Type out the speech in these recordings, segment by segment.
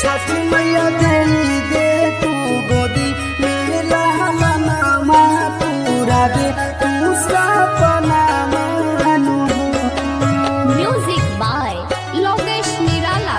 छठ मैया दे दे तू गोदी मेला नामा पूरा दे तू सपना मानू Music by Logesh Nirala.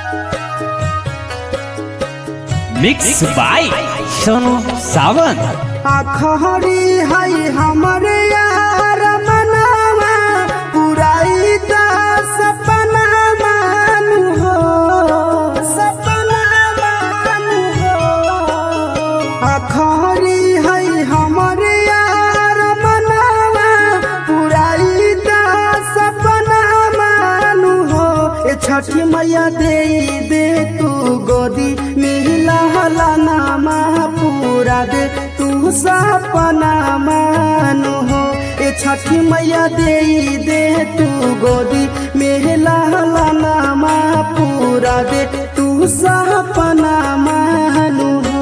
Mix by Sonu Sawant आखरी है हमरे यार मनावा पुराई दा सपना मानू हो सपना मानू हो आखरी है हमरे यार मनावा पुराई दा सपना मानू हो ए छठी मैया दे दे तू गोदी मिला हला नामा पूरा दे तू सपना मानू हो ए छठी मैया दे दे तू गोदी मिला हला नामा पूरा दे तू सपना मानू हो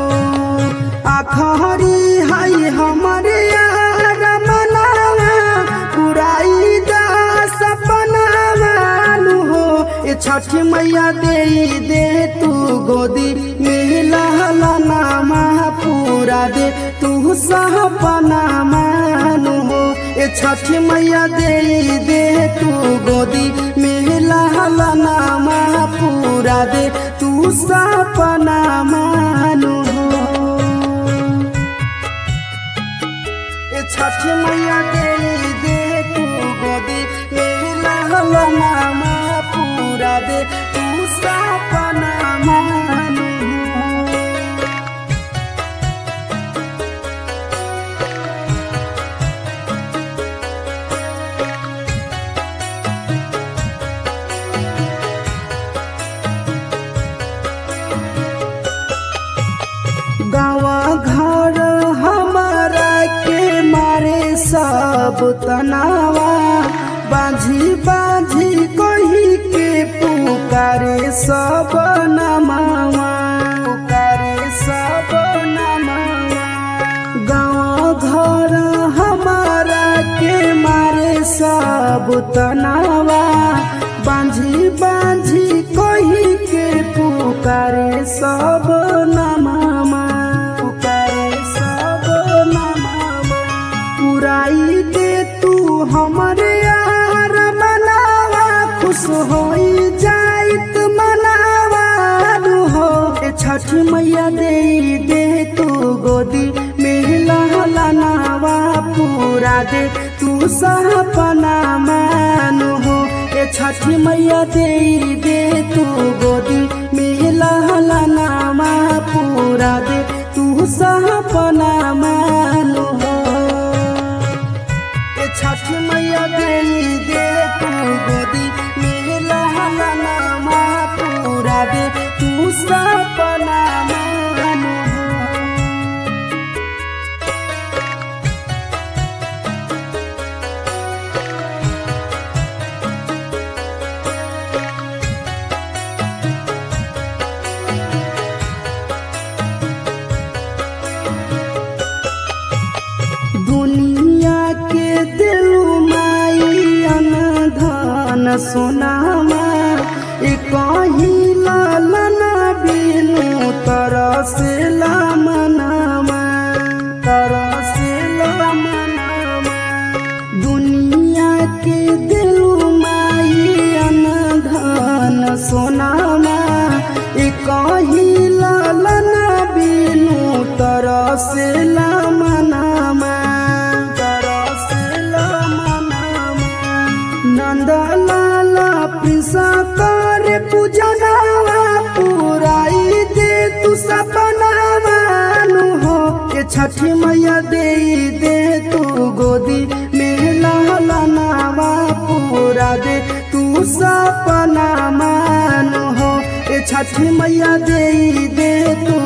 आखरी है हमारे यार मनावा पुराई दा सपना मानू हो ए छठी मैया दे दे तू गोदी मिला नामा पूरा दे तू सपना मानू हो ए छठी मैया दे दे तू गोदी मिला नामा पूरा दे तू सपना मानू हो ए छठ मैया दे दे तू गोदी मेला नामा पूरा दे तू सपना मानू गावा घर हमारा के मारे सब तनावा बाझी बाझी कही के पुकारे सब नमावा पुकारे सब नमावा गाँव घर हमारा के मारे सब तनावा बांझी बांझी कही के पुकारे सब नमामा पुकारे सब नमामा पुराई दे तू हमरे यार मनावा खुश होई जाइत मनावा नु हो ए छठ मैया दे दे तू गोदी मेला नावा पूरा दे तू सपना मानू हो ए छठ मैया दे दे तू गोदी मेला नामा पूरा दे तू सपना मानू हो ए छठ मैया दे दे तू गोदी मेला नामा पूरा दे तू सपना मानू हो दुनिया के दिलु माई अनधन सोनामा ए कही लालना बिनु तरस मनामा तरस मनामा दुनिया के दिलु माई अनधन सोनामा ए कही लालना बिनु तरस मनामा तरस मनामा नंदलाला पिसा कर पूजनावा पुराई दे तू सपना मानू हो के छठी मैया दे दे तू गोदी मेला नावा पूरा दे तू सपना मानू हो ए छठी मैया दे दे तू